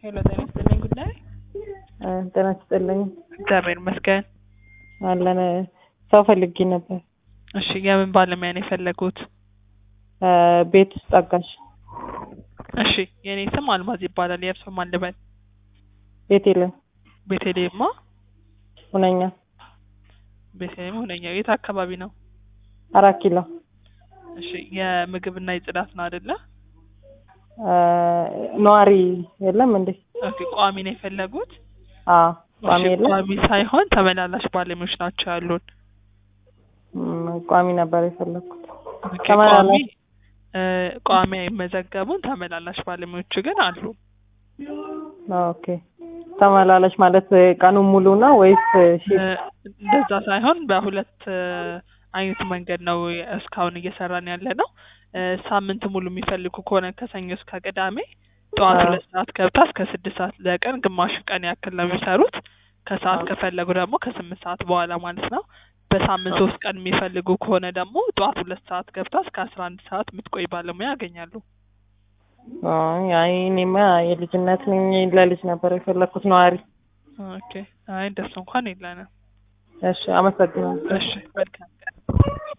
ሄሎ ጤና ይስጥልኝ ጉዳይ ጤና ይስጥልኝ እግዚአብሔር ይመስገን። አለን ሰው ፈልጌ ነበር። እሺ የምን ባለሙያ ነው የፈለጉት? ቤት ውስጥ አጋዥ እሺ የኔ ስም አልማዝ ይባላል። የእርሶ ማን ልበል? ቤት የለም ቤተልሔማ ሁነኛ ቤተልሔም ሁነኛ የት አካባቢ ነው? አራት ኪሎ እሺ የምግብና የጽዳት ነው አይደለ? ነዋሪ የለም እንዴ? ኦኬ ቋሚ ነው የፈለጉት? አዎ ቋሚ እሺ የለም። ቋሚ ሳይሆን ተመላላሽ ባለሙያዎች ናቸው ያሉን። ም፣ ቋሚ ነበር የፈለግኩት። ኦኬ ቋሚ ተመላላሽ እ፣ ቋሚ አይመዘገቡም። ተመላላሽ ባለሙያዎቹ ግን አሉ። ኦኬ ተመላላሽ ማለት ቀኑን ሙሉ ነው ወይስ እ፣ ሺፍት? እንደዛ ሳይሆን በሁለት እ፣ አይነት መንገድ ነው እስካሁን እየሰራን ያለ ነው። እ፣ ሳምንት ሙሉ የሚፈልጉ ከሆነ ከሰኞ እስከ ቅዳሜ ጠዋት አዎ። ሁለት ሰዓት ገብታ እስከ ስድስት ሰዓት ለቀን ግማሽ ቀን ያክል ነው የሚሰሩት። ከሰዓት አዎ። ከፈለጉ ደግሞ ከስምንት ሰዓት በኋላ ማለት ነው። በሳምንት ሶስት ቀን የሚፈልጉ ከሆነ ደግሞ ጠዋት ሁለት ሰዓት ገብታ እስከ አስራ አንድ ሰዓት የምትቆይ ባለሙያ ያገኛሉ። አይ አይ፣ እኔማ የልጅነት ነኝ ለልጅ ነበር የፈለግኩት ነዋሪ። ኦኬ አይ እንደሱ እንኳን የለንም። እሺ አመሰግናለሁ። እሺ መልካም ቀን።